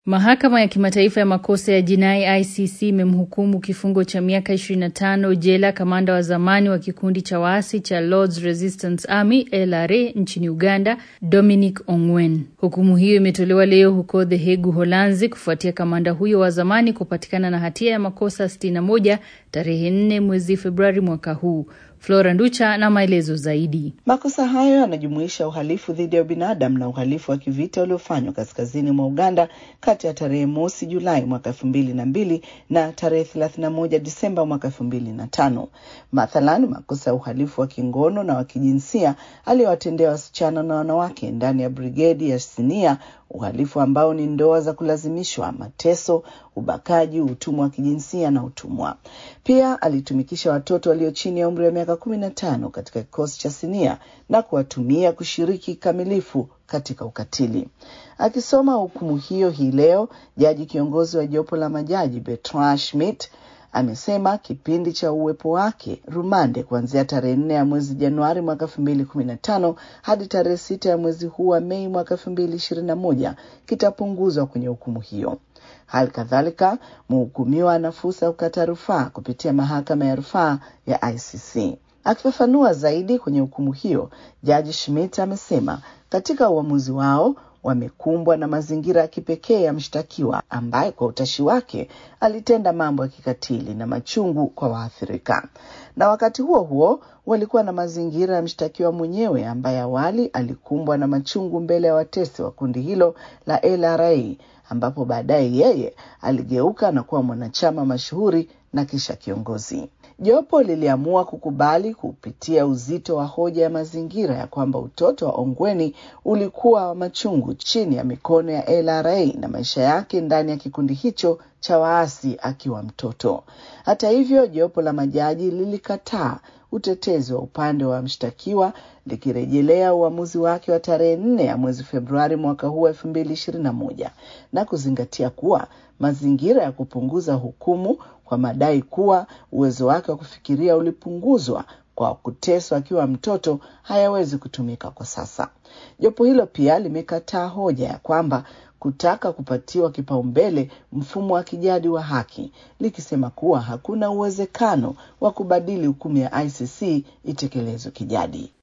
Mahakama ya Kimataifa ya Makosa ya Jinai ICC imemhukumu kifungo cha miaka 25 jela kamanda wa zamani wa kikundi cha waasi cha Lords Resistance Army LRA nchini Uganda, Dominic Ongwen. Hukumu hiyo imetolewa leo huko The Hague, Uholanzi, kufuatia kamanda huyo wa zamani kupatikana na hatia ya makosa 61 tarehe 4 mwezi Februari mwaka huu. Flora Nducha na maelezo zaidi. Makosa hayo yanajumuisha uhalifu dhidi ya binadamu na uhalifu wa kivita uliofanywa kaskazini mwa Uganda kati ya tarehe mosi Julai mwaka elfu mbili na mbili na tarehe thelathini na moja Disemba mwaka elfu mbili na tano. Mathalan, makosa ya uhalifu wa kingono na wa kijinsia aliyowatendea wasichana na wanawake ndani ya brigedi ya Sinia, uhalifu ambao ni ndoa za kulazimishwa, mateso, ubakaji, utumwa wa kijinsia na utumwa. Pia alitumikisha watoto walio chini ya umri wa miaka kumi na tano katika kikosi cha Sinia na kuwatumia kushiriki kikamilifu katika ukatili. Akisoma hukumu hiyo hii leo, jaji kiongozi wa jopo la majaji Bertrand Schmidt amesema kipindi cha uwepo wake rumande kuanzia tarehe nne ya mwezi Januari mwaka elfu mbili kumi na tano hadi tarehe sita ya mwezi huu wa Mei mwaka elfu mbili ishirini na moja kitapunguzwa kwenye hukumu hiyo. Hali kadhalika mhukumiwa ana fursa ya kukata rufaa kupitia mahakama ya rufaa ya ICC. Akifafanua zaidi kwenye hukumu hiyo, jaji Schmidt amesema katika uamuzi wao wamekumbwa na mazingira ya kipekee ya mshtakiwa ambaye kwa utashi wake alitenda mambo ya kikatili na machungu kwa waathirika, na wakati huo huo walikuwa na mazingira ya mshtakiwa mwenyewe ambaye awali alikumbwa na machungu mbele ya watesi wa kundi hilo la LRA, ambapo baadaye yeye aligeuka na kuwa mwanachama mashuhuri na kisha kiongozi. Jopo liliamua kukubali kupitia uzito wa hoja ya mazingira ya kwamba utoto wa Ongweni ulikuwa wa machungu chini ya mikono ya LRA na maisha yake ndani ya kikundi hicho cha waasi akiwa mtoto. Hata hivyo, jopo la majaji lilikataa utetezi wa upande wa mshtakiwa likirejelea uamuzi wake wa tarehe nne ya mwezi Februari mwaka huu elfu mbili ishirini na moja na kuzingatia kuwa mazingira ya kupunguza hukumu kwa madai kuwa uwezo wake wa kufikiria ulipunguzwa kwa kuteswa akiwa mtoto hayawezi kutumika kwa sasa. Jopo hilo pia limekataa hoja ya kwamba kutaka kupatiwa kipaumbele mfumo wa kijadi wa haki, likisema kuwa hakuna uwezekano wa kubadili hukumu ya ICC itekelezwe kijadi.